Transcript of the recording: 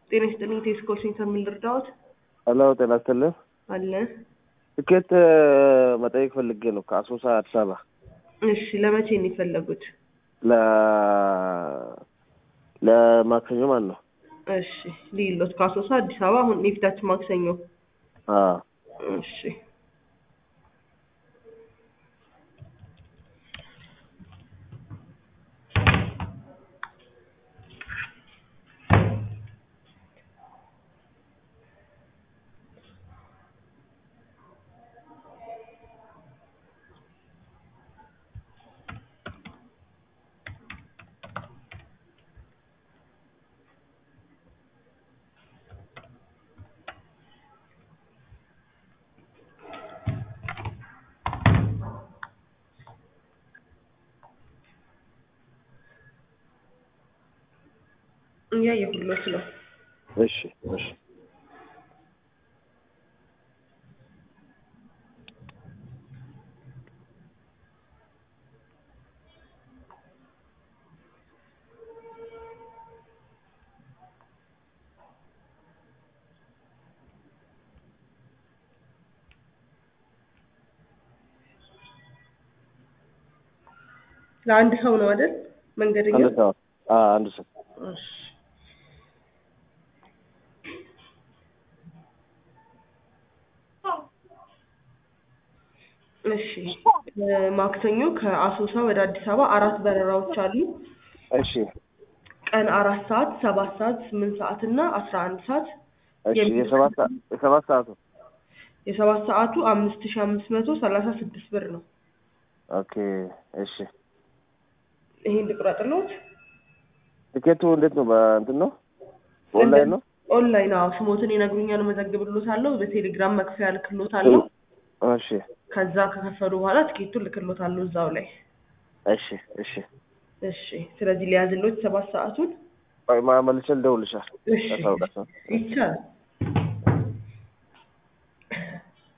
ጤና ይስጥልኝ። ቴስኮ ሴንተር ምን ልርዳዎት? ሄሎ ጤና ይስጥልኝ። አለ። ትኬት መጠየቅ ፈልጌ ነው ከአሶሳ አዲስ አበባ እሺ፣ ለመቼ ነው የፈለጉት? ለ ለማክሰኞ ማለት ነው። እሺ፣ ሊሎት ከአሶሳ አዲስ አበባ አሁን የፊታችን ማክሰኞ። አዎ እሺ፣ እያየሁሎት ነው። እሺ እሺ ለአንድ ሰው ነው አይደል? መንገደኛ አንድ ሰው አዎ አንድ ሰው እሺ እሺ ማክሰኞ ከአሶሳ ወደ አዲስ አበባ አራት በረራዎች አሉ። እሺ ቀን አራት ሰዓት፣ ሰባት ሰዓት፣ ስምንት ሰዓት እና አስራ አንድ ሰዓት። እሺ የሰባት ሰዓት የሰባት ሰዓቱ የሰባት ሰዓቱ አምስት ሺ አምስት መቶ ሰላሳ ስድስት ብር ነው። ኦኬ እሺ ይሄን ልቁረጥልዎት? ትኬቱ እንዴት ነው? በእንትን ነው ኦንላይን ነው? ኦንላይን አዎ። ስሞትን ይነግሩኛል፣ እመዘግብልዎታለሁ። በቴሌግራም መክፈያ ልክልዎታለሁ። እሺ ከዛ ከከፈሉ በኋላ ትኬቱን ልክልዎታለሁ እዛው ላይ። እሺ እሺ እሺ ስለዚህ ሊያዝልዎት ሰባት ሰዓቱን ቆይ ማ- መልሼ ልደውልልሻለሁ። እሺ ያሳውቃቸው። ይቻላል።